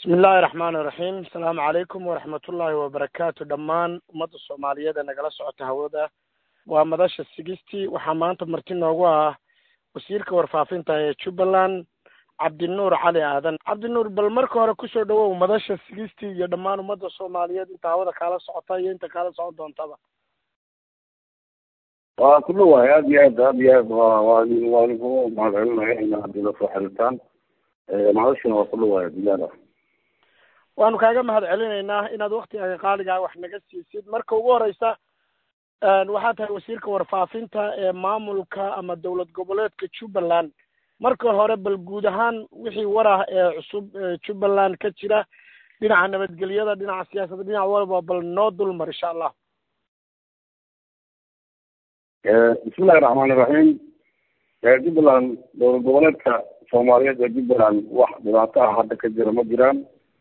bismi illaahi raxmaan iraxiim asalaamu calaykum waraxmatullaahi wabarakaatu dhammaan ummadda soomaaliyeed ee nagala socota hawada waa madasha sigistii waxaa maanta marti noogu ah wasiirka warfaafinta ee jubbaland cabdinuur cali aadan cabdinuur bal marka hore kusoo dhawow madasha sigistii iyo dhammaan ummadda soomaaliyeed inta hawada kaala socota iyo inta kaala socon doontaba waa ku dhawahay aad iyo aad aad iyo aad waa waa waa idinku mahadcelinaya inaad haddii la soo xiriirtaan madashana waa ku dhawahay bilaada waanu kaaga mahad celinaynaa inaad waktigaga qaaligaa wax naga siisid marka ugu horeysa waxaa tahay wasiirka warfaafinta ee maamulka ama dowlad goboleedka jubbaland marka hore bal guud ahaan wixii warah ee cusub jubbaland ka jira dhinaca nabadgelyada dhinaca siyaasadda dhinac walba bal noo dulmar insha allah bismillahi raxmaan iraxiim jubbaland dowlad goboleedka soomaaliyeed ee jubbaland wax dhibaato ah hadda ka jira ma jiraan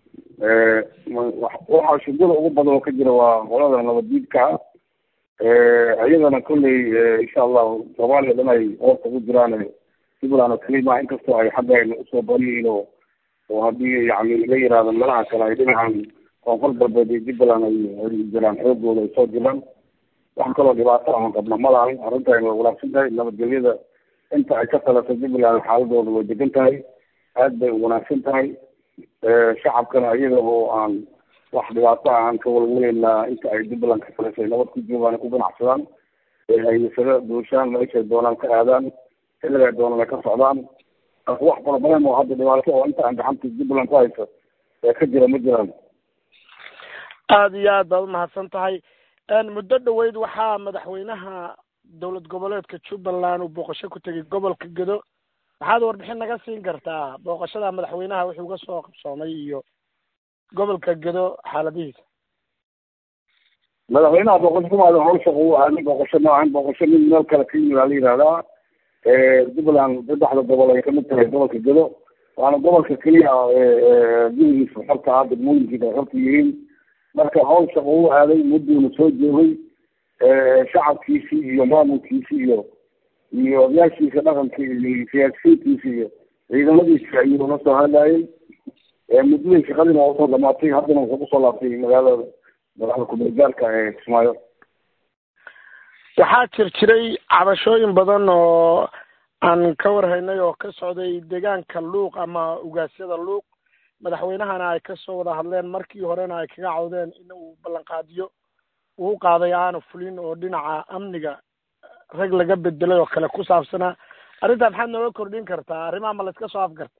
waxaa shugada ugu badan oo ka jira waa qolada nabaddiidka ah iyadana kolley insha allahu soomaaliya dhan ay hoorta ku jiraan jubbaland oo keli maa inkastoo ay xaggayna usoo badan yihiin oo oo haddii yani la yihahdo meelaha kale ay dhinacan koonfur galbeed iyo jubbaland ay jiraan xoogooda ay soo jiraan wax kaloo dhibaato aan qabna malahan arrintan way wanaagsan tahay nabadgelyada inta ay ka talato jubbaland xaaladooda way degan tahay aad bay u wanaagsan tahay shacabkana iyaga oo aan wax dhibaato ah aan ka walwaleynaa inta ay jubbaland ka talisay nabad ku joogaan ku ganacsadaan ay isaga duushaan meeshay doonaan ka aadaan xilligay doonaan ay ka socdaan wax farabadan oo hadda dhibaato oo inta aan gacanta jubbaland ku hayso ee ka jira ma jiraan aada iyo aad baad umahadsan tahay muddo dhaweyd waxaa madaxweynaha dowlad goboleedka jubbaland uu booqasho ku tegay gobolka gedo maxaad warbixin naga siin kartaa booqashada madaxweynaha wuxuu uga soo qabsoomay iyo gobolka gedo xaaladihiisa madaxweynaha booqasho kumaada hawsha uu aaday booqasho noocan booqasho mid meel kale ka yimid aa la yihahdaa jubbaland saddexda gobol ay kamid tahay gobolka gedo waana gobolka keliya gudigiisa xorta ah degmooyinkiisa ay xorta yihiin marka hawsha uu aaday mudduuna soo joogay shacabkiisii iyo maamulkiisii iyo iyo odayaashiisa dhaqanka iyo siyaasiyiintiisa iyo ciidamadiisa ayuu la soo hadlayay muddadii shaqadiina waa usoo dhamaatay haddana wuxuu kusoo laabtay magaalada magaalada kumeelgaarka ee kismaayo waxaa jir jiray cabashooyin badan oo aan ka warhaynay oo ka socday deegaanka luuq ama ugaasyada luuq madaxweynahana ay kasoo wada hadleen markii horena ay kaga cawdeen in uu ballanqaadiyo uu qaaday aanu fulin oo dhinaca amniga rag laga bedelay oo kale ku saabsanaa arrintaa maxaad nooga kordhin kartaa arrimaha ma la iska soo afgarta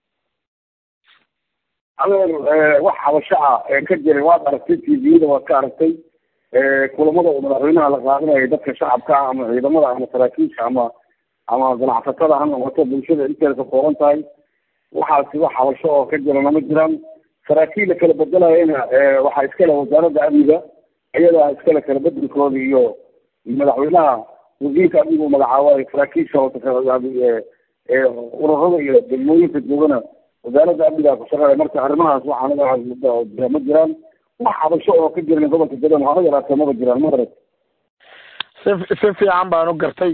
adeer wax xabasho ah ee ka jiray waad aragtay t v-da waad ka aragtay kulamada uu madaxweynaha la qaadinayo dadka shacabka ah ama ciidamada ama saraakiisha ama ama ganacsatada ha noqoto bulshada inteeda ka kooban tahay waxaasi wax xabasho oo ka jirana ma jiraan saraakiilla kala bedelayana waxaa iskale wasaaradda amniga iyadaa iskale kala bedelkooda iyo madaxweynaha wasiirka amniga uu magacaabo saraakiisha ururada iyo degmooyinka joogana wasaaradda amniga ku shaqeeya marka arrimahaas waxaanaga ma jiraan wax xabasho oo ka jiran gobolka gadan haba yaraatee maba jiraan ma arag si si fiican baan u gartay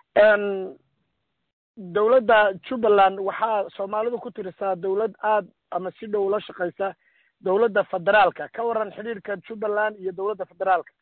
dowladda jubbaland waxaa soomaalidu ku tirisaa dowlad aad ama si dhow la shaqeysa dowladda federaalka ka waran xidhiirka jubbaland iyo dowladda federaalka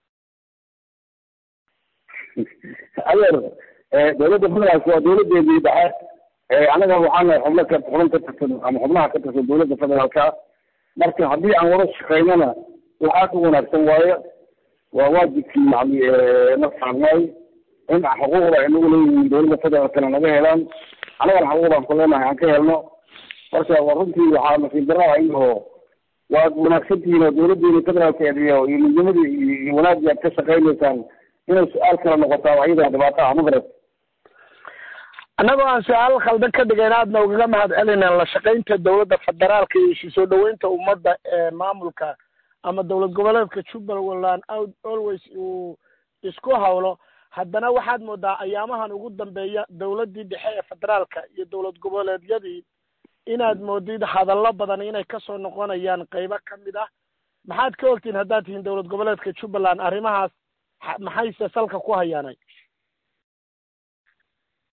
adeer dowladda federaalka waa dowladeedii dhexe anaga waxaana xubno ka xubin ka tirsan ama xubnaha ka tirsan dowladda federaalka marka haddii aan wada shaqeynana waxaa ka wanaagsan waaye waa waajibkii yani na saarnay in xuquuqda ay nagu leeyihiin dowladda federaalkana naga helaan anagana xuquuqdaan ku leenahay aan ka helno marka runtii waxaa nasiib darraa inoo waad wanaagsan tihiin oo dowladdeena federaalkeed iyo iyo midnimadii iyo wanaagii aad ka shaqeynaysaan inay su-aal kala noqotaa ayadaa dhibaato ah magarat annagoo aan su-aal khaldan ka dhigayn aadna ugaga mahad celina la shaqaynta dowladda federaalka iyo isu soo dhaweynta ummadda ee maamulka ama dowlad goboleedka jubbaland always uu isku hawlo haddana waxaad moodaa ayaamahan ugu dambeeya dowladdii dhexe ee federaalka iyo dowlad goboleedyadii inaad moodid hadallo badan inay kasoo noqonayaan qeybo ka mid ah maxaad ka ogtiin haddaad tihiin dowlad goboleedka jubbaland arrimahaas maxayse salka ku hayaanay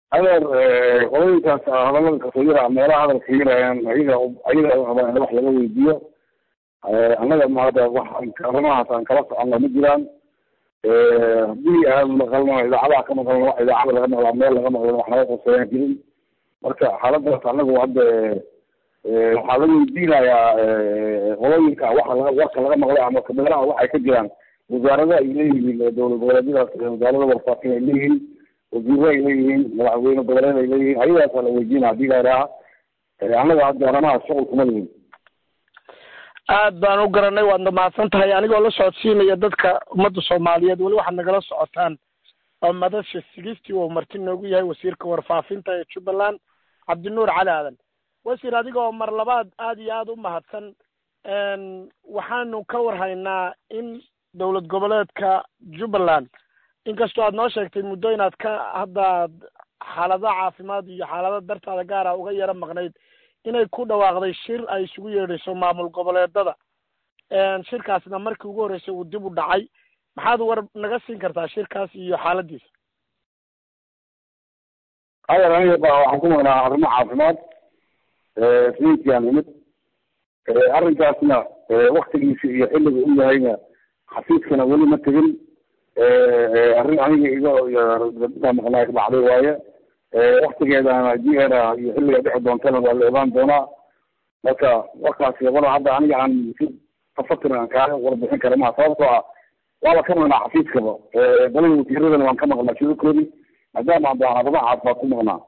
adeer qolooyinkaas hadalada kasooyara meelaha hadalka yirayaan ayaga ayaga rabaan in wax laga weydiiyo annaga maada wax arrimahaas aan kala soconno ma jiraan haddii aan maqalno idaacadaha ka maqalno wax idaacada laga maqlaa meel laga maqlano wax naga qoseeyaan jirin marka xaaladaas anagu hadda waxaa la weydiinayaa qolooyinka waxa laga warka laga maqlay ama meelaha waxay ka jiraan wasaarada ay leeyihiin dowlad goboleedyadaas wasaarada warfaafin ay leeyihiin wasiiro ay leeyihiin madaxweyne goboleed ay leeyihiin ayagaasaa la weydiina hadii la idhaaha annaga hadda arrimahaas shuqul kuma lihin aad baan u garanay waadna mahadsan tahay anigoo la socodsiinaya dadka ummadda soomaaliyeed weli waxaad nagala socotaan oo madasha sigistii uu marti noogu yahay wasiirka warfaafinta ee jubbaland cabdinuur cali aadan wasiir adigoo mar labaad aad iyo aada u mahadsan waxaanu ka warhaynaa in dowlad goboleedka jubbaland inkastoo aad noo sheegtay muddo inaad ka haddaad xaalada caafimaad iyo xaalada dartaada gaara uga yaro maqnayd inay ku dhawaaqday shir ay isugu yeedhayso maamul goboleedada shirkaasna markii ugu horreysay uu dib u dhacay maxaad war naga siin kartaa shirkaas iyo xaaladiisa adeer aniga ba waxaan ku maqnaa arrimo caafimaad sayidkiaan imid arrinkaasna waktigiisa iyo xilliga u yahayna xafiiskana weli ma tegin arrin aniga iga maqnaa dhacday waaye waktigeedana jiera iyo xilliga dhexi doontana waa la ogaan doonaa marka warkaasi wala hadda aniga aan si tafatir aan kaaga warbixin kara maha sababtoo ah waaba ka maqnaa xafiiskaba dalada wasiiradana waan ka maqnaa shirarkoodii maadaama aan baan arrimaha caafimaad ku maqnaa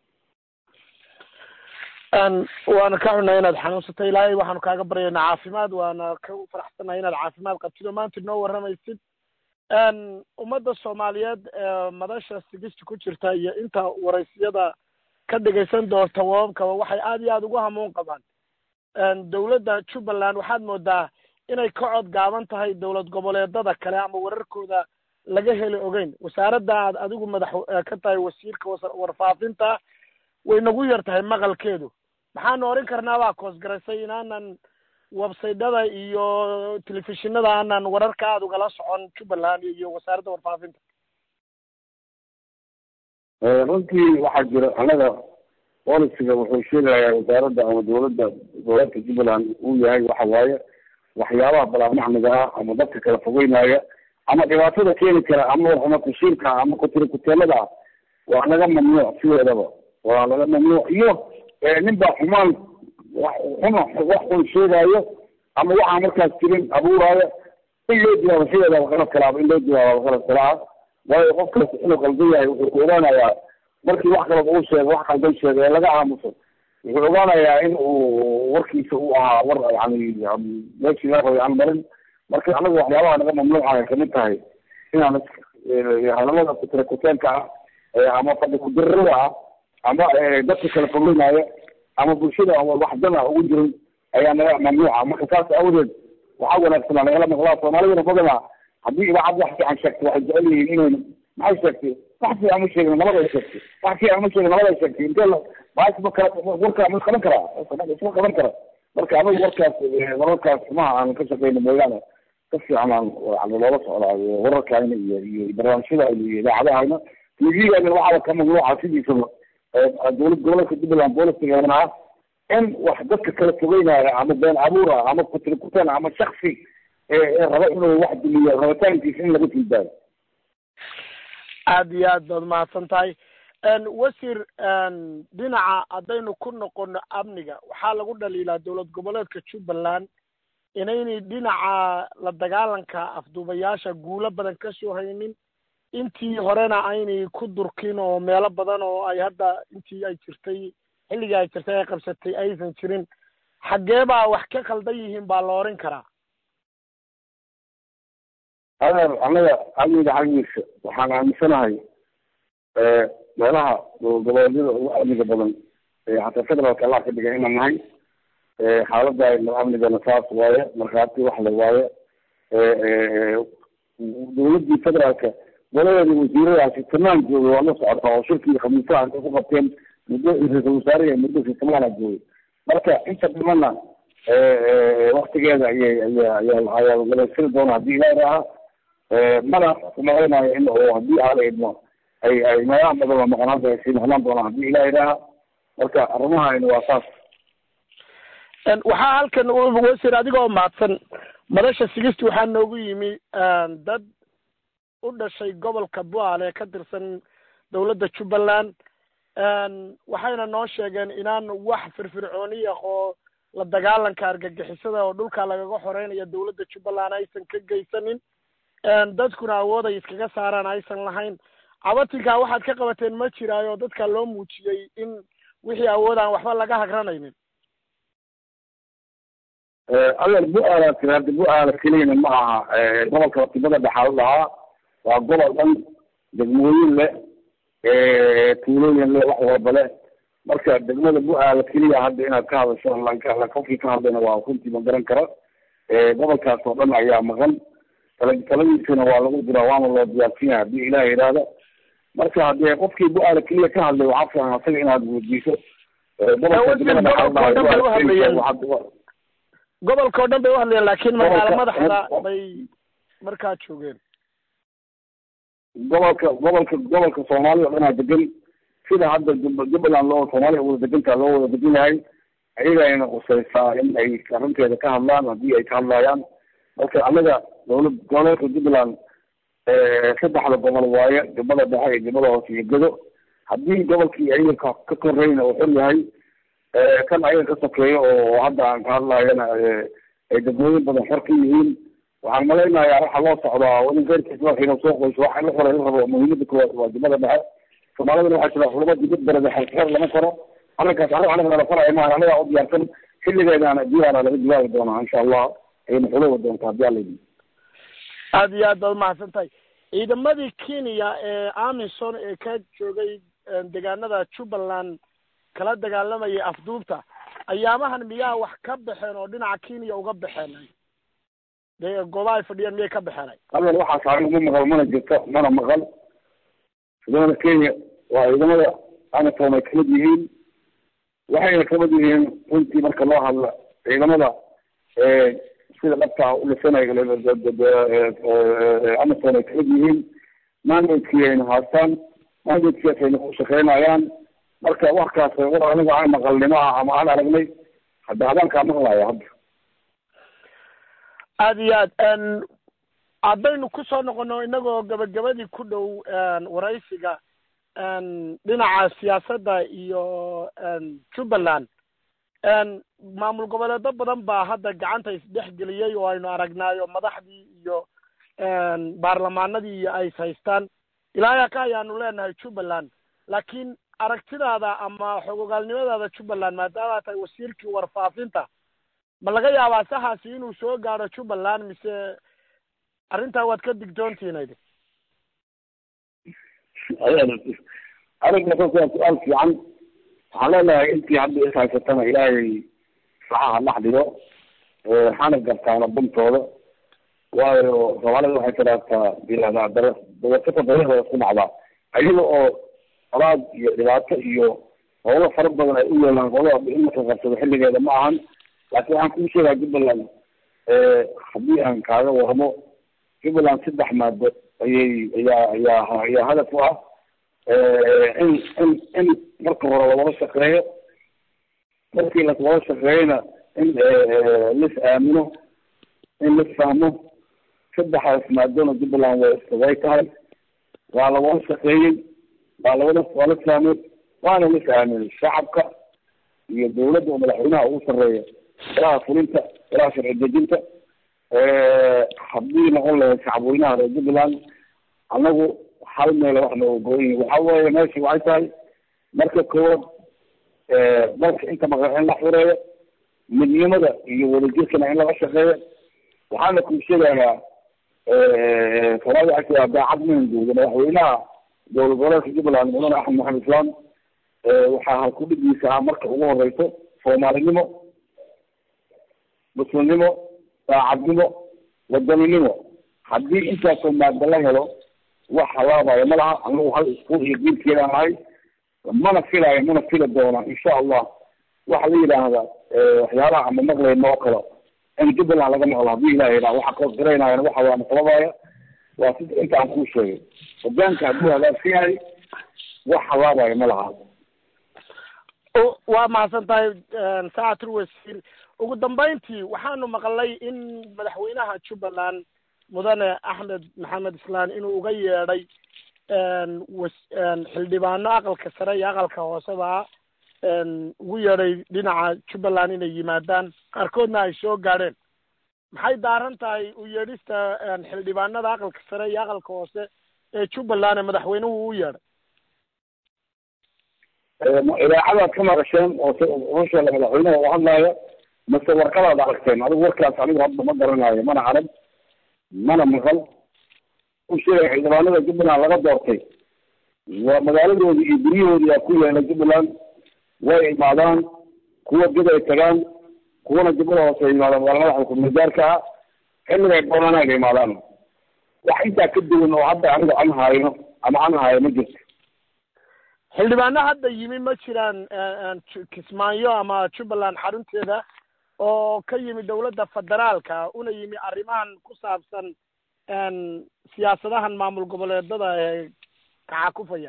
waana ka xunnaa inaad xanuunsatay ilaahay waxaanu kaaga baryaynaa caafimaad waana ka faraxsanahay inaad caafimaad qabtid oo maanta noo warramaysid ummadda soomaaliyeed ee madasha sigista ku jirta iyo inta waraysiyada ka dhegaysan doonta wababkaba waxay aad iyo aada ugu hamuun qabaan dowladda jubbaland waxaad moodaa inay ka cod gaaban tahay dowlad goboleedada kale ama wararkooda laga heli ogeyn wasaaradda aad adigu madax ka tahay wasiirka warfaafinta way nagu yar tahay maqalkeedu maxaanu oran karnaa baa koosgaraysay inaanan websaydada iyo telefishinada aanan wararka aada ugala socon jubbaland iyo wasaaradda warfaafinta runtii waxaa jira annaga bolisiga wuxuu sheegayaa wasaaradda ama dowladda goboleedka jubbaland uu yahay waxa waaye waxyaabaha balaamacmiga ah ama dadka kala fogeynaya ama dhibaatada keeni kara ama warxuma kushiilka ama kutiri kuteelada ah waa laga mamnuuc sideedaba waa laga mamnuuc iyo nin baa xumaan wax xuma wax xun sheegaayo ama waxaa markaas jirin abuuraayo in loo jawaabo sideedaba qalad kalaaba in loo jawaabo qalad kalaa waayo qofkaas inuu qaldan yahay wuxuu ku ogaanayaa markii wax kalaba uu sheego wax qaldan sheego ee laga aamuso wuxuu ogaanayaa in uu warkiisa uu ahaa war yani meeshii la rabay aan marin marka anagu waxyaabaha naga mamnuuca ay kamid tahay inaan hadalada kutira kuteenka ah ama fadhi kudirada ah ama dadka kala fogeynaya ama bulshada wax dan ah ugu jirin ayaa naga mamnuuca marka saas awdeed waxaa wanaagsanaa nagala maqlaa soomaalidana badanaa haddii idaacad wax fiican sheegto waxay jecel yihiin inayna maxay sheegtay wax fiican ma sheegin nabaday sheegtay wax fiican ma sheegin nabaday sheegtay intee la baas ma kala warka ma qaban karaa isma qaban kara marka anagu warkaas wararkaas xumaha aan ka shaqeyno mooyaane ka fiican aan loola socdaa wararkayna iyo iyo barnaamijyada iyo idaacadahayna tvgana waxaaba ka mamnuuca sidiisaba dowlad goboleedka jubbaland boolisigana ah in wax dadka kala fogeynaya ama been abuura ama kutiri kuteen ama shaksi raba inuu wax dumiyo rabitaankiisa in laga tilbaayo aad iyo aad baad mahadsan tahay wasiir dhinaca haddaynu ku noqono amniga waxaa lagu dhaliilaa dowlad goboleedka jubbaland inaynay dhinaca la dagaalanka afduubayaasha guulo badan ka soo haynin intii horena aynay ku durkin oo meelo badan oo ay hadda intii ay jirtay xilligii ay jirtay ay qabsatay aysan jirin xaggee baa wax ka khaldan yihiin baa la oran karaa adeer annaga amniga xaggiisa waxaan aaminsanahay meelaha goboleedyada ugu amniga badan xataa federaalka allah ka dhigay inaan nahay xaaladda amnigana saas waaye markhaati wax le waaye dowladdii federaalka goladeeda wasiiradaasi tanaam joogay waa la socotaa oo shirkii khamiisaha intay ku qabteen muddo ra-iisul wasaare muddo fitamaana joogay marka inta dhimana waktigeeda ayay aya ayaa ayaa galaysiri doona haddii ilaahi raaha mana kumaqaynayo in oo haddii aala idmo ay ay meelaha badan la maqnaanta ay sii maqnaan doonaan haddii ilaah idhaaha marka arrimahayna waa saas waxaa halkan wasiir adigoo mahadsan madasha sigisti waxaa noogu yimi dad u dhashay gobolka buaale ka tirsan dowladda jubbaland waxayna noo sheegeen inaan wax firfircooni ah oo la dagaalanka argagixisada oo dhulka lagaga xoreynaya dowladda jubbaland aysan ka geysanin dadkuna awood ay iskaga saaraan aysan lahayn cabatinkaa waxaad ka qabateen ma jiraayo dadka loo muujiyey in wixii awood aan waxba laga hagranaynin adeer bu-aala tiraada bu-aala keliyana ma aha gobolka watibada dhexaa u dhahaa waa gobol dhan degmooyin leh tuulooyin leh wax walba leh marka degmada bu-aala keliya hadda inaad ka hadasho la qofkii ka hadlayna waa runtii ma garan kara gobolkaas oo dhan ayaa maqan tala taladiisana waa lagu diraa waana loo diyaarsan yahay haddii ilaah yidhaahda marka haddee qofkii bu-aala keliya ka hadlay waxaa fiican asaga inaad weydiiso gobolka oo dhan bay uhadlayeen laakiin magaalo madaxda bay markaa joogeen gobolka gobolka gobolka soomaaliya o dhanaa degan sida hadda jubbaland loo soomaaliya wada degantaa loo wada degan yahay ayagayna qusaysaa in ay arrinteeda ka hadlaan haddii ay ka hadlayaan marka anaga dowlad goboleedka jubbaland saddexda gobol waaye jubbada dhexe iyo jubbada hoose iyo gedo haddii gobolkii ayaga ka koreyna uu xor yahay kan ayaga ka sokeeyo oo hadda aan ka hadlayana ay degmooyin badan xor ka yihiin waxaan malaynayaa waxa loo socdaa wadin keyrkiisa waxiina soo qoyso waxa la qoray la rabo muhiimada koowaad waa jubbada dhexe soomaalidana waxaa jira culamo dibad berede xeer lama koro arrinkaas arrin anaga nala faraya maaha anagaa u diyaarsan xilligeedaana diyaana laga jawaabi doonaa insha allah ayna xuloobi doontaa haddii alla yidhi aada iyo aad baad umahadsan tahay ciidamadii kenya ee amison ee ka joogay deegaanada jubbaland kala dagaalamayay afduubta ayaamahan miyaa wax ka baxeen oo dhinaca kenya uga baxeen dee goobaha ay fadhiyeen miyay ka baxeen adeer waxaas anigu ma maqal mana jirto mana maqal ciidamada kenya waa ciidamada amison ay kamid yihiin waxayna kamid yihiin runtii marka loo hadla ciidamada sida dhabtaa ulisanay amison ay kamid yihiin mandatkii ayna haastaan mandatkiias ayna ku shaqeynayaan marka waxkaas war anigu aan maqalnimo ah ama aan aragnay hadda hadaankaa maqlaya hadda aada iyo aad haddaynu kusoo noqono inagoo gabagabadii ku dhow waraysiga dhinaca siyaasadda iyo jubbaland maamul goboleedo badan baa hadda gacanta isdhex geliyey oo aynu aragnaayo madaxdii iyo baarlamaanadii iyo ay haystaan ilaayaa ka ayaanu leenahay jubbaland laakiin aragtidaada ama xogogaalnimadaada jubbaland maadaama tahay wasiirkii warfaafinta ma laga yaabaa saxaasi inuu soo gaadho jubbaland mise arrintaa waad ka digtoontiinayd arrinkaas waa su-aal fiican waxaan leenahay intii hadda is haysatana ilaahay saxaha dhex dhigo waxaana gartaana buntooda waayo soomaalida waxay tiraahtaa yihahdaa dara dawasafa dariiqda isku dhacdaa ayaga oo alaad iyo dhibaato iyo howlo fara badan ay u yeelaan qolada in marka qabsado xilligeeda ma ahan laakiin waxaan kuu sheegaa jubbaland haddii aan kaaga waramo jubbaland saddex maado ayay ayaa ayaa ayaa hadaf u ah in in in marka hore lawada shaqeeyo markii lawada shaqeeyona in lis aamino in lis fahmo saddexdaas maadona jubbaland way way tahay waa lawada shaqeeyey waa lawada waa la fahmay waana lis aaminay shacabka iyo dawladda oo madaxweynaha ugu sarreeya ilaha fulinta ilaha sharci dejinta haddii noqon lahayd shacabweynaha reer jubbaland annagu hal meel wax nooga gooyin waxa weeye meeshii waxay tahay marka koowaad dalka inta maqan in la xureeyo midnimada iyo wadajirkana in laga shaqeeyo waxaana kuu sheegayaa soomaalida waxay tiraa daacad mahanguuda madaxweynaha dowlad goboleedka jubbaland mudane axmed maxamed islaam waxaa halkudhigiisa ah marka ugu horeyso soomaalinimo muslimnimo daacadnimo wadaninimo haddii intaasoo maada la helo wax halaabayo ma laha anagu hal iskuul iyo diinkeedaan nahay mana filayo mana fili doona insha allah waxa la yidhaahda waxyaalaha ama maqlayno oo kale in jubbaland laga maqlo haddii ilah yidhaha waxa koos garaynayan waxa waa masalabaya waa sida inta aan kuu sheegay hogaanka hadduu hagaagsan yahay wax halaabayo ma laha waa mahadsan tahay saacatul wasiir ugu dambeyntii waxaanu maqlay in madaxweynaha jubbaland mudane axmed maxamed islaan inuu uga yeedhay xildhibaano aqalka sare iyo aqalka hooseba ugu yeedhay dhinaca jubbaland inay yimaadaan qaarkoodna ay soo gaadheen maxay daaran tahay u yeedhista xildhibaanada aqalka sare iyo aqalka hoose ee jubbaland ee madaxweynuhu u yeedhay idaacadaad ka maqasheen oo hosheela madaxweynaha u hadlaayo mase warqadaad aragteen adigu warkaas anigu hadda ma garanayo mana arag mana maqal u sheegay xildhibaanada jubbaland laga doortay waa magaaladoodii iyo guryahoodii aa ku yeelay jubbaland way imaadaan kuwa dib ay tagaan kuwana jubbada hoose ay imaadaan waa madaxda kumagaarka ah xilliga ay doonaan ay imaadaan wax intaa ka duwan oo hadda aniga aan hayno ama aan hayo ma jirto xildhibaano hadda yimi ma jiraan kismaayo ama jubbaland xarunteeda oo ka yimi dawladda federaalka una yimi arrimahan ku saabsan siyaasadahan maamul goboleedada ee kacakufaya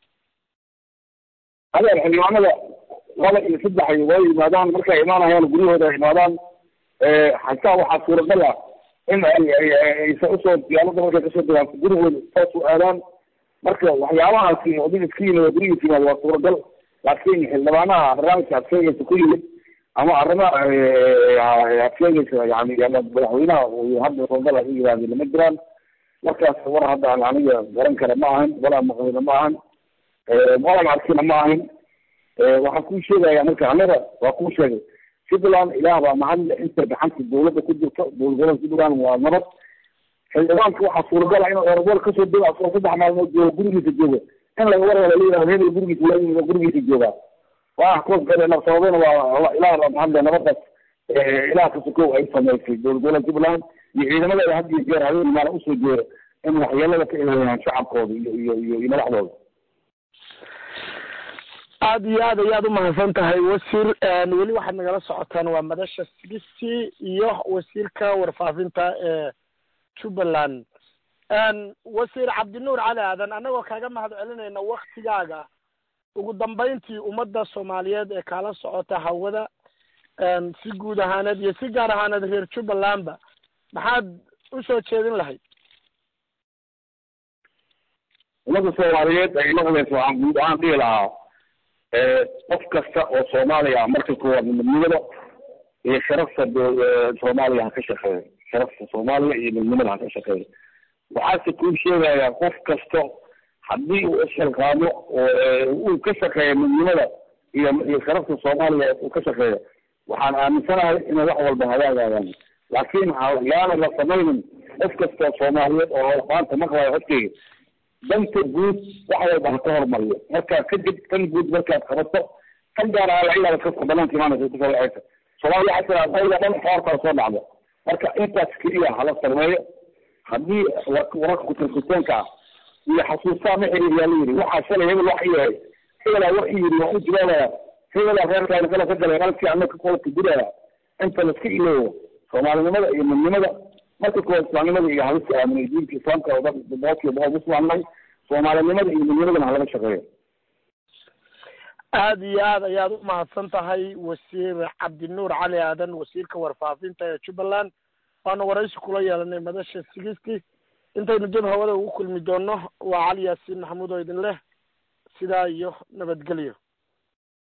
adeer xildhibaanada laba iyo saddex way yimaadaan markay imaanayaan guryahooda ay imaadaan hataa waxaa suuragal ah in aysa usoo diyaalada markay kasoo degaan gurigooda saas u aadaan marka waxyaabahaasi odin iska yimid oo gurigiis yimaad waa suuragal laakiin xildhibaanaha barnaamijka adkeegaysa ku yimid ama arrimaha adkeegaysa yani madaxweynaha hadda suuragal ay u yimaadeen ma jiraan markaas war hadda aan aniga garan kara ma ahan walaa maqlina ma ahan walan arkina ma ahin waxaan kuu sheegaya marka anaga waa kuu sheegay jubbaland ilaah baa mahadle inta gacanta dawladda ku jirto dowlad gobolka jubbaland waa nabad xildhibaanka waxaa suuragala inuu erobool kasoo dego asoo saddex maalmood joogo gurigiisa joogo in laga warwala layihahdo hebel gurigiisa la gurigiisa joogaa waa koos gale sababena waa ilaah baa mahadle nabadaas ilaah kasukow ay samaysay dowlad gobolka jubbaland iyo ciidamadeeda had iyo jeer habeen maala usoo jeero in waxyeelada ka ilaaliyaan shacabkooda iyo iyo iyo iyo madaxdooda aada iyo aad ayaad umahadsan tahay wasiir weli waxaad nagala socotaan waa madasha sixty iyo wasiirka warfaafinta ee jubbaland wasiir cabdinuur cali aadan annagoo kaaga mahad celinayna waktigaaga ugu dambeyntii ummadda soomaaliyeed ee kaala socota hawada si guud ahaaneed iyo si gaar ahaaneed reer jubbalandba maxaad usoo jeedin lahayd ummadda soomaaliyeed ay noqdayso waxaan guud ahaan dhihi lahaa qof kasta oo soomaaliya marka koowaad midnimada iyo sharafta soomaaliya ha ka shaqeeyo sharafta soomaaliya iyo midnimada ha ka shaqeeyo waxaase kuu sheegayaa qof kasto haddii uu isxilqaamo oo uu ka shaqeeyo midnimada iyo iyo sharafta soomaaliya uu ka shaqeeyo waxaan aaminsanahay inay wax walba hagaagayaan laakiin yaana la samaynin qof kasta oo soomaaliyeed oo maanta maqlayo codkeyga danta guud wax walba ha ka hormariyo markaa kadib tan guud markaad qabato tan gaar ah lacilaada kaska banaanka imaanaysa kusoo wacaysa soomaaliya waxaa tiraa dawla dhan xoortaa soo dhacdo marka intaas keliya hala sameeyo haddii wararka kutirkuteenka ah iyo xasuustaa ma xiriir yaa la yidhi waxaa shalay hebel wax yahay hebelaa wax yidhi waa u jawaabaya hebelaa reerkaani kala ka galay qalkii anaka kolka guraya inta laiska iloobo soomaalinimada iyo midnimada marka kuwa islaamnimada iyo halista aaminay diinka islaamka oo dhan boqolkiiba boqol muslimnay soomaalinimada iyo midnimadana halaga shaqeeyo aada iyo aad ayaad u mahadsan tahay wasiir cabdinuur cali aadan wasiirka warfaafinta ee jubbaland waanu waraysi kula yeelanay madasha sigisti intaynu dib hawada ugu kulmi doono waa cali yaasiin maxamuud oo idin leh sidaa iyo nabadgelyo